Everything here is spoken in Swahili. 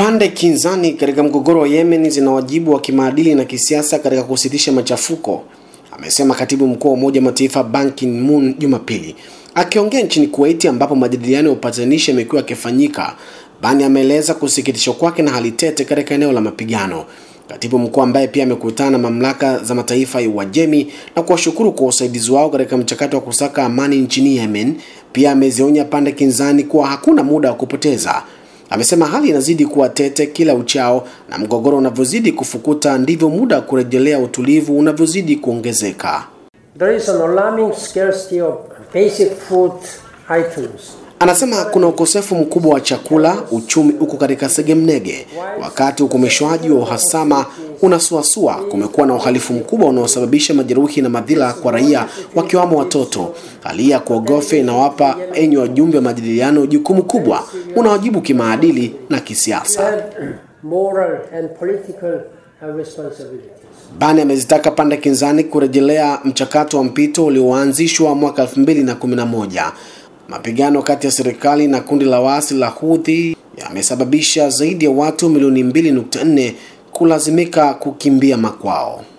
Pande kinzani katika mgogoro wa Yemen zina wajibu wa kimaadili na kisiasa katika kusitisha machafuko, amesema katibu mkuu wa Umoja wa Mataifa Ban Ki-moon Jumapili. Akiongea nchini Kuwait ambapo majadiliano ya upatanishi yamekuwa yakifanyika, Ban ameeleza kusikitishwa kwake na hali tete katika eneo la mapigano. Katibu mkuu ambaye pia amekutana na mamlaka za mataifa ya Uajemi na kuwashukuru kwa usaidizi wao katika mchakato wa kusaka amani nchini Yemen, pia amezionya pande kinzani kuwa hakuna muda wa kupoteza. Amesema hali inazidi kuwa tete kila uchao na mgogoro unavyozidi kufukuta ndivyo muda wa kurejelea utulivu unavyozidi kuongezeka. There is an alarming scarcity of basic food items. Anasema kuna ukosefu mkubwa wa chakula, uchumi uko katika segemnege. Wakati ukomeshwaji wa uhasama unasuasua, kumekuwa na uhalifu mkubwa unaosababisha majeruhi na madhila kwa raia, wakiwamo watoto. Hali ya kuogofya inawapa enyi wajumbe wa majadiliano jukumu kubwa, unawajibu kimaadili na kisiasa. And moral and political uh, responsibilities. Bani amezitaka pande kinzani kurejelea mchakato wa mpito ulioanzishwa mwaka 2011. Mapigano kati ya serikali na kundi la waasi la Houthi yamesababisha zaidi ya watu milioni 2.4 kulazimika kukimbia makwao.